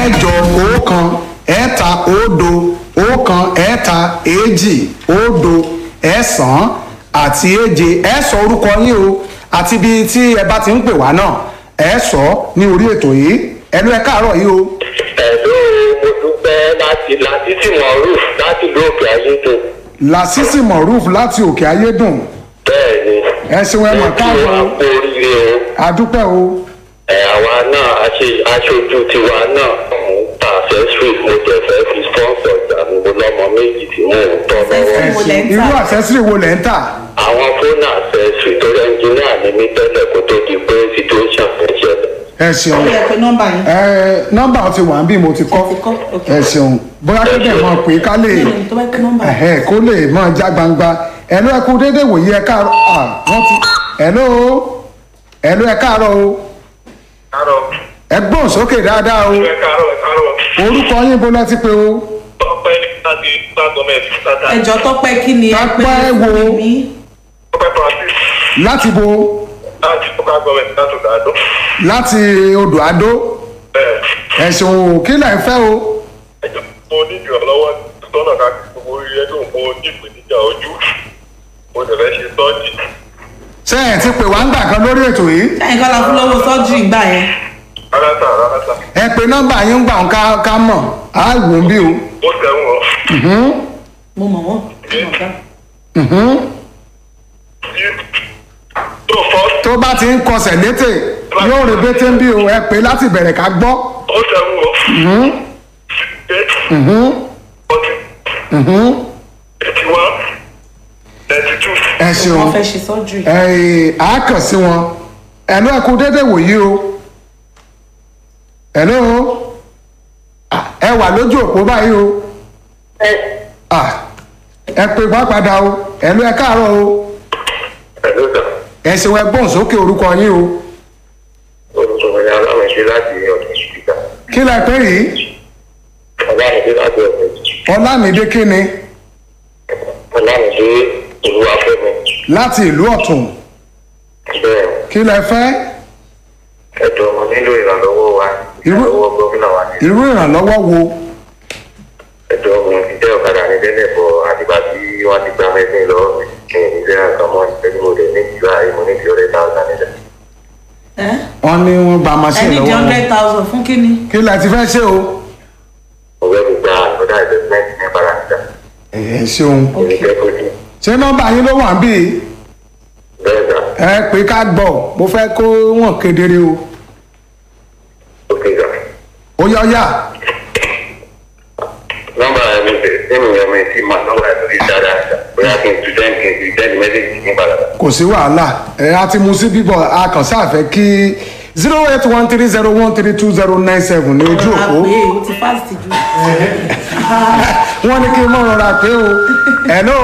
ẹ̀jọ ọ̀kan ẹ̀ta òdo ọ̀kan ẹ̀ta èjì òdo ẹ̀sán àti èje ẹ sọ orúkọ yín o àti ibi tí ẹ bá ti ń pè wá náà ẹ sọ ní orí ètò yìí ẹnu ẹ káàárọ̀ yìí o. ẹ̀ló mo dúpẹ́ láti láti tí mo rú láti ìlú òkè ayédùn. làṣìṣì moruf láti òkè ayédùn bẹ́ẹ̀ ni. ẹ ṣeun ẹ mọ̀ kí wọ́n káàárọ̀ kú oríire o. adúpẹ́ o ẹ̀ àwa náà aṣe- aṣojú tiwa náà mò ń ta accessory mo jẹ fẹ́ fi sponsor ìgbà mi mo lọ́mọ méjì tí mò ń tọ́ lọ́wọ́. ẹ Wo ṣe lẹ̀ ń tà? irú àṣẹ́sírì wo lẹ̀ ń tà àwọn fóònù accessory tó rẹ̀ ẹnjìníà ni mí tẹ́lẹ̀ kó tó di pé situation fẹ́ ṣẹlẹ̀. ẹ ṣeun ó yẹ pé nọ́mbà yín. ẹ nọ́mbà ti wà ń bí mo ti kọ́ Ti kọ́, ok. ẹ ṣeun bóyá kéde mọ̀ pé ká lè Bẹ́ẹ̀ni, tó bá pé nọ́mbà yín. ẹ̀hẹ́ kó lè máa já gbangba ẹ̀lú ẹ̀kú dédé wòye ẹ káàárọ̀ à wọ́n ti ẹ̀lú ẹ̀lú ẹ káàárọ̀ o Káàárọ̀. ẹ gbọ́n sókè dáadáa o Ẹ káàárọ̀, ẹ káàárọ̀. orúkọ yín bó lẹ́tí pé o Tọ́pẹ́ ní láti Star Gọ́mẹ̀tì tata. ẹjọ́ tọ́pẹ́ kí ni ẹ pé Tọ́pẹ́ wo? fún mi. Tọ́pẹ́ Francis láti bo láti Star Gọ́mẹ̀tì láti Òdàdó. láti odò adó Bẹ́ẹ̀ ẹ ṣeun o kí lẹ̀ ń fẹ́ o ẹjọ́ mo ní ìrànlọ́wọ́ tọ́nà káàkiri gbogbo orí ẹ̀dùn mo ní ìpèníjà ojú. Mo dẹ̀ fẹ́ ṣe sọ́ọ̀jì. ṣé ẹ ti pè wá ń gbà kan lórí ètò yìí sẹ́yìn kọ́ la fún lọ́wọ́ sọ́jú ìgbà yẹn. Rárá rárá. ẹ pe nọ́mbà yín ń gbà ń ká ká mọ̀ á wò ń bí o Mo tẹ̀wọ̀n ọ́. mo mọ̀ wọ́n. mo mọ̀ ká. Tó fọ́ tó bá ti ń kọsẹ̀ létè yóò rè bété ń bí o ẹ pé láti bẹ̀rẹ̀ ká gbọ́. ó sẹ́wọ̀n o. eight eighty one ninety two. ẹ ṣeun wọ́n fẹ́ ṣe surgery. ẹ á kàn sí wọn ẹ̀lú ẹ̀kú dédé wòyí o ẹ̀lú ẹ wà lójú òpó báyìí o Ah, ẹ pé wá padà o ẹ̀lú ẹ káàárọ̀ o ẹ̀ló sà ẹ ṣeun ẹ gbóhùn sókè orúkọ yín o olùsọ̀rọ̀ ni aláwọ̀ ṣe láti ọ̀dọ̀ ìṣúgbà kí lẹ pé yìí aláwọ̀ ṣe láti ọ̀dọ̀ ìṣúgbà ọlámídé kíni aláwọ̀ ṣe ìlú afẹ́mi láti ìlú ọ̀tún bẹ́ẹ̀ kí lẹ fẹ́ ẹ̀dọ̀ ọmọ nílò ìrànlọ́wọ́ wa Irú- ìrànlọ́wọ́ gómìnà wa ní irú ìrànlọ́wọ́ wo ẹ̀dọ̀ ọmọ ìjẹ́ ọ̀kadà ní tẹ́lẹ̀ bọ̀ àtìgbà tí wọ́n ti gbá mẹ́sìn lọ́wọ́ mi kí n ìjẹ́ àkàmọ́ ìtẹ́jú mo lè ní ìjọ àyè mo ní ìjọ rẹ̀ táwọn nílẹ̀. ẹ wọ́n ní wọ́n gba ẹ machine ní di lọ́wọ́ wọn hundred thousand fún kíni. kí lẹ ti fẹ́ ṣe o mo fẹ́ fi gba àgbọ̀dá investment ní paranita ẹ ṣeun èmi fẹ́ kó ní ṣé nọ́mbà yín ló wà ń bí bẹ́ẹ̀ sà ẹ pé ká gbọ́ mo fẹ́ kó wọ́n kedere o ókè sà. ó yá ó yá nọ́mbà mi bẹ̀rẹ̀ sínú ẹ̀mọ ìtì máa nọ́mbà ẹ̀ lórí dáadáa bóyá kí n tu ten kí n tu ten mẹ́sẹ̀gì ní padà. kò sí wàhálà ẹ á ti mu sí bíbọ̀ a kàn sáfẹ́ kí zero eight one three zero one three two zero nine seven ní ojú a òpó pè é o ti fast ju. wọ́n ní kí n mọ̀ rọra pé o hello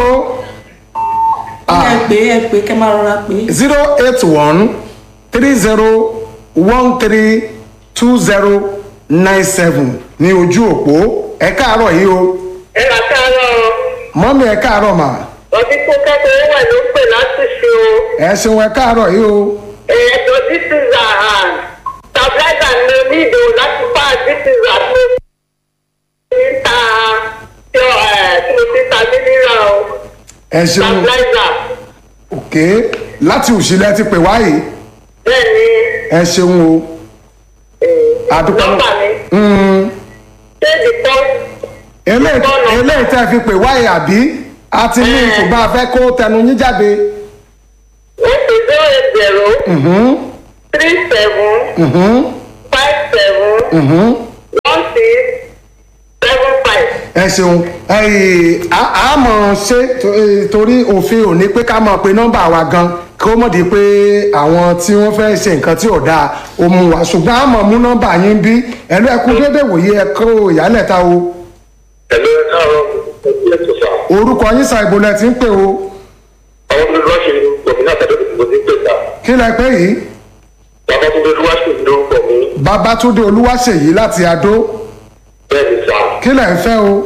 ẹ pè é ẹ pè é kẹ́ máa rọra pè é. zero eight one three zero one three two zero nine seven ní ojú òpó ẹ káàárọ̀ yìí o ẹ rà káàárọ̀ mọ́mí ẹ káàárọ̀ mà ọtí tó kẹ́kọ̀ọ́ wà ló ń pè láti ṣe o ẹ ṣeun ẹ káàárọ̀ yìí o ẹ̀ẹ́dọ̀ this is a hand stabilizer ní onídò láti pa this is a tó ní ta tí ó ẹ̀ tí mo ti ta ní rírà o ẹ ṣeun stabilizer ok láti òṣìlẹ̀ ti pè wáyé bẹ́ẹ̀ ni ẹ ṣeun o àdúpẹ́ nọ́mbà mi Mm, ṣé the first eléyìí eléyìí tẹ́ fi pè wáyé àbí a ti ní ìtùbá fẹ́ kó tẹnu yín jáde ó fi zero eight zero three seven five seven one six seven five. ẹ ṣeun ẹyìn a mọ̀ ṣe to- eh, torí òfin ò ní pé ká mọ̀ pé nọ́mbà wa gan kó mọ̀ di pé àwọn tí wọ́n fẹ́ ṣe nǹkan tí ò dáa ó mú wa ṣùgbọ́n a mọ̀ mú nọ́mbà yín bí ẹ̀lú ẹ̀kú dédé wòye ẹ̀kọ́ ìyálẹ̀ta o ẹ̀ló ẹ káàárọ̀ ẹ̀kú ètò sà orúkọ yín sa ìbò lẹ ti ń pè o àwọn olùdókòwò gómìnà tẹ̀lé ìdìbò ní pè sà kí lẹ pé yìí bàbá tó dé lúwàṣì lórúkọ mi babatunde olúwaṣèyí láti adó bẹ́ẹ̀ ni sà. kí lẹ ń fẹ́ o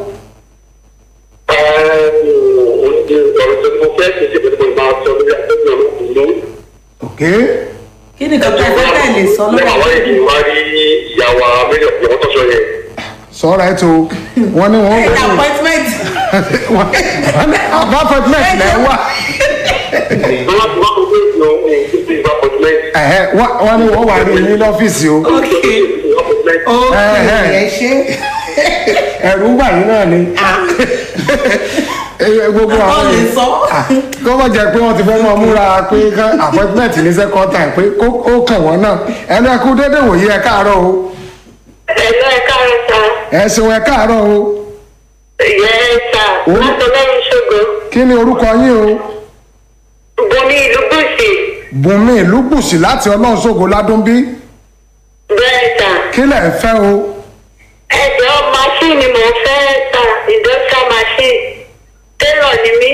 ọ̀rọ̀ tó mo fẹ́ ṣe ṣe pẹ̀lú mo máa sọ lórí àtẹ́gbẹ́ olókùnrin ok kí ni kọ́kọ́ ẹ fẹ́ tẹ̀ lè sọ lọ́wọ́ àwọn èyí wá rí ìyàwó mílíọ̀nù ìyàwó tọ́sọ yẹn sọ̀rọ̀ ẹ̀ tó wọ́n ní wọ́n Ẹ̀yìn appointment. wọ́n ní àbá appointment lẹ́ wà wọ́n ti wọ́n kò dé ìlú ọ̀hún ní títí appointment. ẹ̀hẹ́, wọ́n wọ́n ní wọ́n wà ní ní lọ́fíìsì o Okay. appointment. Okay. Ẹ̀hẹ́. Ẹ ṣe. ẹ̀rù ń bà yín náà ni Ẹ, gbogbo Àwọn àwọn lè èèyàn- sọ. Ah, kó wọ́n jẹ́ pé wọ́n ti fẹ́ mọ́ múra pé kán appointment ní second time pé kó- ó kàn wọ́n náà ẹnu ẹkú dédé wòye ẹ káàárọ̀ o ẹ̀lọ́ ẹ̀ka ẹ̀ta ẹ ṣeun ẹ káàárọ̀ o ìyẹ́ ẹ̀ta Ó. látọlẹ́yìn ṣògo kí ni orúkọ yín o bomi ìlú gúúsì bùnmi ìlúgbùsì láti ọlọ́run ṣògo ládùnbí bẹ́ẹ̀ ta kí lẹ̀ ń fẹ́ o ẹ̀jọ̀ máṣíìnì mò ń fẹ́ ta industrial machine tẹ́lọ̀ ni mí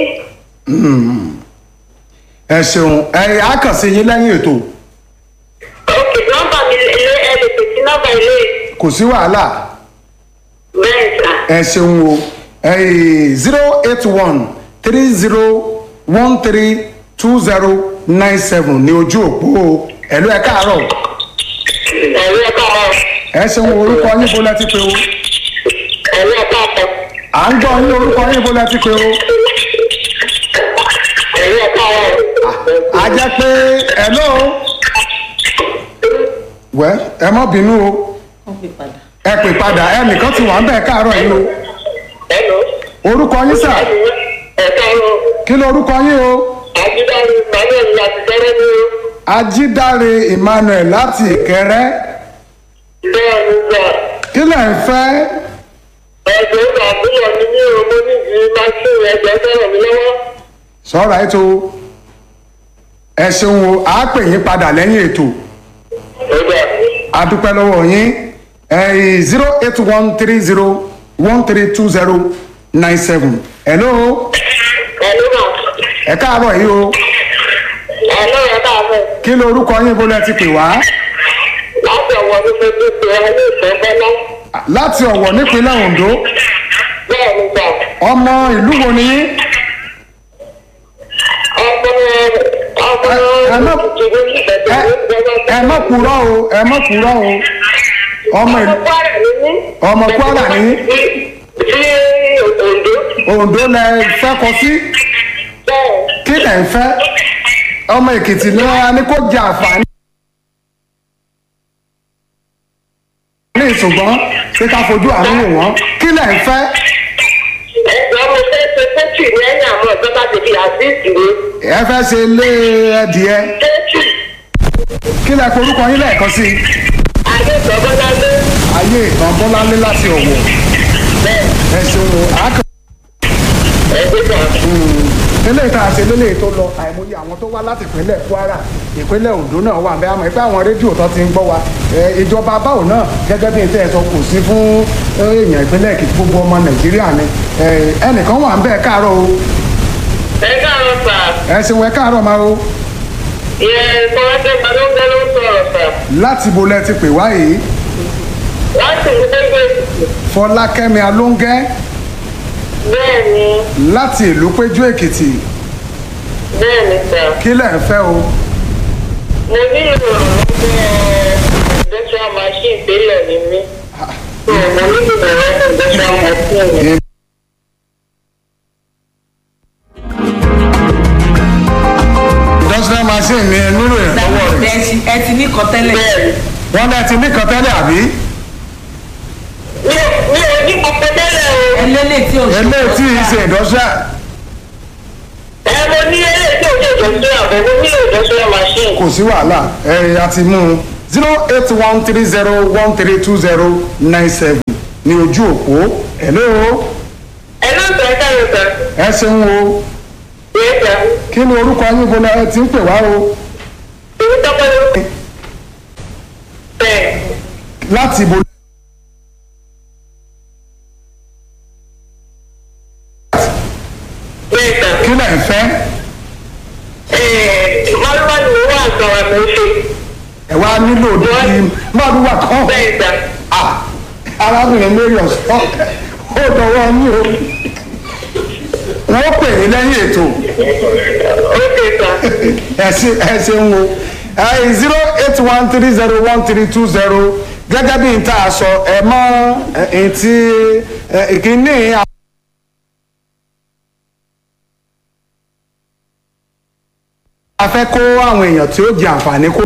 ẹ ṣeun ẹ á kàn sí yín lẹ́yìn ètò òkè nọ́mbà mi lé ẹ lè pèsè nọ́mbà ilé kò sí wàhálà bẹ́ẹ̀ ta ẹ ṣeun o zero eight one three zero one three two zero nine seven ní ojú òpó o ẹ̀lú ẹ káàárọ̀ ẹ̀rọ ẹ̀ka ọ̀ ẹ ṣeun orúkọ yín bó lẹ ti pé o ẹ̀rọ ẹ̀ka ọ̀tọ̀ à ń gbọ́ yín orúkọ yín bó lẹ ti pé o ẹ̀rọ ẹ̀ka ọ̀ a jẹ́ pé ẹ̀lọ́ wẹ́ ẹ má bínú o Wọ́n pè padà. ẹ pè padà ẹnìkan ti wà ń bẹ̀ káàárọ̀ yìí o ẹ̀lọ́ orúkọ yín sà ẹ̀ka ọ̀ kí ló orúkọ yín o àjídáre manuel láti tẹ́lẹ̀ ní o ajídáre emmanuel láti ìkẹrẹ bẹ́ẹ̀ ni gbà kí lẹ̀ ń fẹ́ ẹ̀jọ̀ ìgbàgbọ́ ni mí o mo níbi máṣíìnì ẹ̀jọ̀ fẹ́ràn mi lọ́wọ́. sọ́ra ètò ẹ ṣeun o à á pè yín padà lẹ́yìn ètò ọjà a dúpẹ́ lọ́wọ́ yín zero eight one three zero one three two zero nine seven hello ẹ̀lú mà ẹ káàárọ̀ yìí o ẹ̀lú ẹ̀ka àfẹ́ kí ló orúkọ yín bó lẹ ti pè wá láti ọ̀wọ́ ní fojú pé ẹ ní ìfẹ́ bẹ́lá láti ọ̀wọ̀ nípínlẹ̀ ondo bẹ́ẹ̀ ni gbà ọmọ ìlú wo ni yín ọmọ ọmọ ẹ má- ìdílé ìbẹ̀tẹ̀ ẹ- ní ìjọba ẹ má purọ́ o ẹ má purọ́ o ọmọ ìlú kwara ni mí. ọmọ Kwara ni mí. sí Oǹdó ondo lẹ fẹ́ kọ sí bẹ́ẹ̀ kí lẹ̀ ń fẹ́ ọmọ èkìtì ni wọn ní kó jẹ àǹfààní. ní ìṣùgbọ́n ṣé ká fojú àánú wò wọ́n kí lẹ̀ ń fẹ́ ẹ̀gbọ́n mo fẹ́ ṣe sẹ́tì ní ẹ̀yìn àwọn ìjọba ti fi àdíìsì ní ẹ fẹ́ ṣe lé ẹdìẹ sẹ́tì kí lẹ̀ forúkọ yín lẹ́ẹ̀kan sí i. ayé ìgbọ́gbọ́ládé ayé ìtàn bọ́láńlé láti ọ̀wọ̀ bẹ́ẹ̀ ẹ ṣeun o àákàn. ẹ̀gbẹ́ta eléyìí tá a ṣe lélẹ́yìí tó lọ àìmọye àwọn tó wá láti ìpínlẹ̀ kwara ìpínlẹ̀ ondo náà wà bẹ́ẹ̀ àmọ́ ìpẹ́ àwọn rédíò tó ti ń gbọ́ wa ẹ, ìjọba báwo náà gẹ́gẹ́ bí n tẹ́ ẹ sọ kò sí fún ẹ, èèyàn ìpínlẹ̀ èkìtì gbogbo ọmọ nàìjíríà ni ẹ, ẹnìkan wà ń bẹ́ẹ̀ káàárọ̀ o ẹ̀ka àwọn fà ẹ ṣeun ẹ káàárọ̀ máa o yẹ kọ́ńtẹ́ balóńgẹ́ ló sọ̀rọ̀ fà láti bo lẹ ti pè wá yìí láti ní gbẹ́gbẹ́ fọlákẹ́mi alóńgẹ́ bẹ́ẹ̀ ni láti ìlú péjú èkìtì bẹ́ẹ̀ ni sà kí lẹ̀ ń fẹ́ o mo nílò ìrànlọ́wọ́ industrial machine tẹ́lẹ̀ ni mí mo nílò ìrànlọ́wọ́ industrial machine. industrial machine ni ẹ nílò ìrànlọ́wọ́ rẹ̀ Ẹ ti- ẹ ti ní kan tẹ́lẹ̀. bẹ́ẹ̀ ni wọ́n lẹ ti ní kan tẹ́lẹ̀ àbí mi ò mi ò ní gbogbo tẹ́lẹ̀ o. Ẹlẹ́lẹ̀ tí ò ṣe. eléyìí tí ì ṣe industrial ẹ mo ní eléyìí tí ò ní ìdọ̀sílẹ̀ àbọ̀ mo nílò ìdọ̀sílẹ̀ machine. kò sí wàhálà ẹ a ti mú un zero eight one three zero one three two zero nine seven ní ojú òpó hello ẹ náà sọ ẹ káyọ̀ sọ. ẹ ṣeun o yẹ sọ. kí ni orúkọ yín bọ́lá ẹ ti ń pè wá o èmi tọ́pẹ́ ló. bẹ́ẹ̀ láti ibo bẹ́ẹ̀ sọ. kí lẹ̀ ń fẹ́ ẹ̀ẹ́ mọ́lúmọ́ ni mo wà sọ̀rọ̀ mo ṣe. ẹ wá nílò dídí mọ́àdúrà kan bẹ́ẹ̀ sọ. Ah, arábìnrin marion sọ ó dọwọ́ ní o wọ́n pè é lẹ́yìn ètò ó ṣe sọ. ẹ ṣe ẹ ṣeun o zero eight one three zero one three two zero gẹ́gẹ́ bí n tá a sọ ẹ mọ́ ẹ ti ẹ, ìkíní a fẹ́ kó àwọn èèyàn tí ó jẹ àǹfààní kó.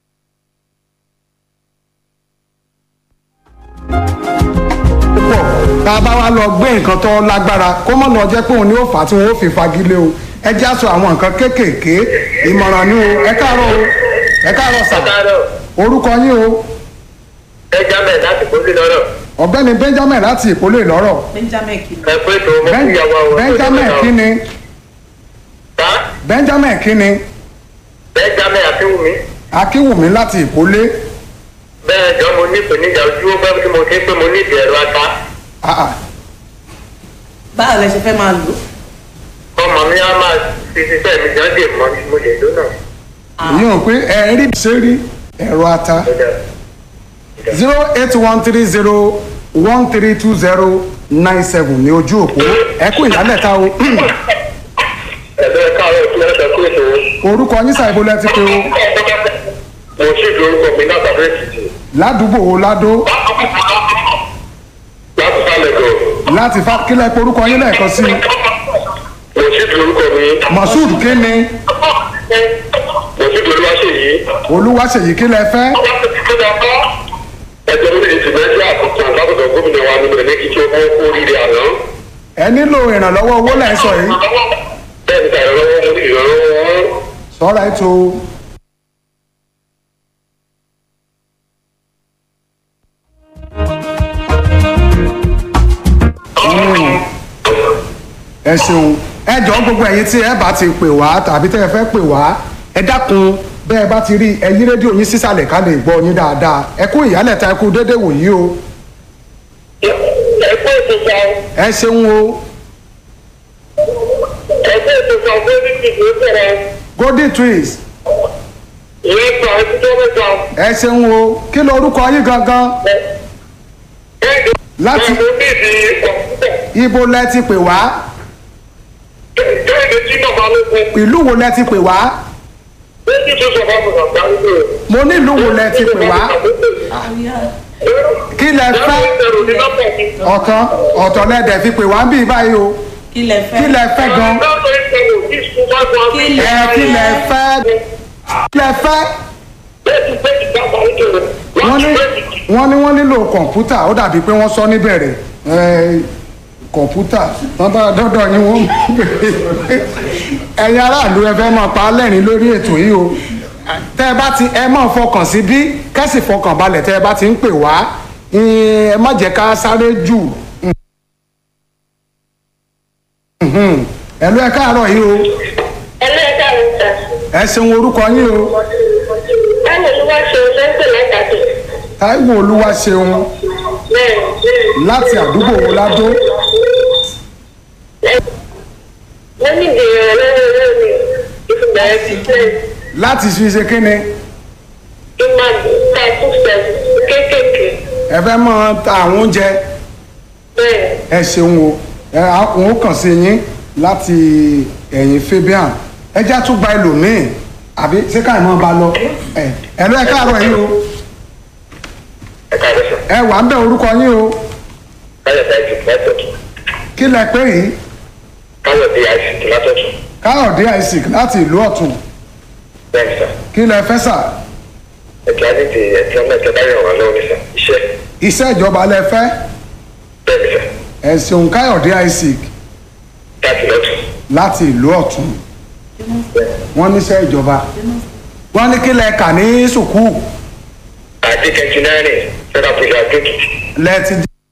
púpọ̀ tá a bá wá lọ gbé nǹkan tó lágbára kó mọ̀ lọ jẹ́ pé òun ni ó fà á tí wọ́n ó fi fagilé o ẹ já sọ àwọn nǹkan kéékèèké ìmọ̀ràn ni o ẹ káàárọ̀ o ẹ káàárọ̀ sà káàárọ̀ orúkọ yín o benjamin láti kó sí lọ́rọ̀ ọ̀gbẹ́ni benjamin láti ìpolówó ìlọ́rọ̀ benjamin kìlọ̀ ẹ pé tó mo Ben- kí ìyàwó àwọn benjamin kíni ta benjamin kíni benjamin akínwùmí akínwùmí láti ìpolé bẹ́ẹ̀ jọ mo ní ìpèníjà ojú ó gbọ́ tí mo ti ń pé mo ní ìdí ẹ̀rọ ata Ah, ah. báwo lẹ ṣe fẹ́ máa lò ọmọ mi á máa fi ṣiṣẹ́ mi jọ́ dè mọ́ mo lè lò náà. èyí ò pé ẹ rí ṣe rí ẹ̀rọ ata Ó dáa. zero eight one three zero one three two zero nine seven ní ojú òpó ẹ kú ìyálẹ̀ta o ẹ̀lẹ́ káàárọ̀ tí wọ́n sọ pé ètò orúkọ yín ṣàìbò lẹ́tí pé o mo sì fi orúkọ mi náà tàbí èkìtì ládùúgbò wo ládó láti sálẹ̀ gọ̀ láti fa kílẹ̀ pé orúkọ yín lẹ́ẹ̀kan sí i mo sì fi orúkọ mi moshood kíni mo sì fi olúwa ṣe yìí olúwaṣèyí kílẹ̀ fẹ́ ẹjọ́ mi lè ti mẹ́jọ àkókò látọ̀dọ̀ gómìnà wa nínú ẹ̀ ní kí tí ó kọ́ kó oríire àná ẹ nílò ìrànlọ́wọ́ owó lẹ́ ń sọ yìí bẹ́ẹ̀ ni tàyẹ̀ lọ́wọ́ mo ní ìrànlọ́wọ́ wọn. sọ́ra ètò ẹ ṣeun ẹ jọ gbogbo ẹ̀yin tí ẹ bá ti pè wá tàbí tẹ́ ẹ fẹ́ pè wá ẹ dákun bẹ́ẹ̀ bá ti rí ẹ yí rédíò yín sísàlẹ̀ ká lè gbọ́ yín dáadáa ẹ kú ìyálẹ̀ta ẹ kú déédéé wòyí o ẹgbẹ́ ìtòsọ ẹ ṣeun o ẹgbẹ́ ìtòsọ bóyá ti dùn ó bẹ̀rẹ̀ golden twins ìwé sọ ẹtí tó mẹ́ta. ẹ ṣeun o kí ló orúkọ yín gangan Láti- mo ní ìdí kọ̀ǹpútà ibo lẹ ti pè wá kéde tí màmá ló kú ìlú wo lẹ ti pè wá ó ní tó sọ fún àwọn àgbà wípé mo ní ìlú wo lẹ ti pè wá kí lẹ fẹ́ ọ̀kan ọ̀tọ̀ lẹ́dẹ̀ fi pè wá ń bí báyìí o kí lẹ fẹ́ kí lẹ fẹ́ gan Kí lẹ- ẹ kí lẹ fẹ́ kí lẹ fẹ́ wọ́n ní wọ́n ní wọ́n nílò kọ̀ǹpútà ó dàbí pé wọ́n sọ níbẹ̀rẹ̀ ẹ, kọ̀ǹpútà wọ́n bá dọ́dọ̀ yín wọ́n ẹ̀yin aráàlú ẹ fẹ́ máa pa á lẹ́rìn lórí ètò yìí o tẹ́ ẹ bá ti ẹ máa fọkàn sí bí kẹ́sì fọkàn balẹ̀ tẹ́ ẹ bá ti ń pè wá ẹ má jẹ́ ká sáré jù ẹ̀lú ẹ káàárọ̀ yìí o ẹlẹ́dàá mi ta ẹ ṣeun orúkọ yín o báwo ló wá ṣe lẹ́sẹ̀ látàkì táíwò olúwa ṣeun bẹ́ẹ̀ láti àdúgbò wo ládó wọ́n ní ìdèrè lọ́wọ́ owó mi ìfúngbà ẹ̀ ti tẹ̀ láti fi ṣe kíni kí n máa ta fúnfẹ̀ kéékèèké ẹ fẹ́ mọ ta àwọn oúnjẹ bẹ́ẹ̀ ẹ ṣeun o ẹ àwọn ó kàn sí yín láti ẹ̀yìn fabian ẹ já tún gba ẹlòmíì àbí ṣé káyọ̀ mọ́ ba lọ ẹ ẹ lọ ẹ káàárọ̀ yín o ẹ̀ka ẹ̀rẹ́sọ̀ ẹ wà ń bẹ orúkọ yín o káyọ̀dé àìsìkì látọ̀tún kí lẹ pé yìí káyọ̀dé àìsìkì látọ̀tún káyọ̀dé isaac láti ìlú ọ̀tún bẹ́ẹ̀ ni sà kí lẹ fẹ́ sà ẹ̀ka nídìí ẹ̀ka mẹ́ta báyọ̀ wà lọ́wọ́ ní sà iṣẹ́ iṣẹ́ ìjọba lẹ fẹ́ bẹ́ẹ̀ ni sà ẹ ṣeun káyọ̀dé isaac láti lọ́tún láti ìlú ọ̀tún wọ́n níṣẹ́ ìjọba wọ́n ní kí lẹ kà ní sùkúù àti kẹ̀ntínárì fẹ́ràn pẹ̀lú àdókìtì lẹ ti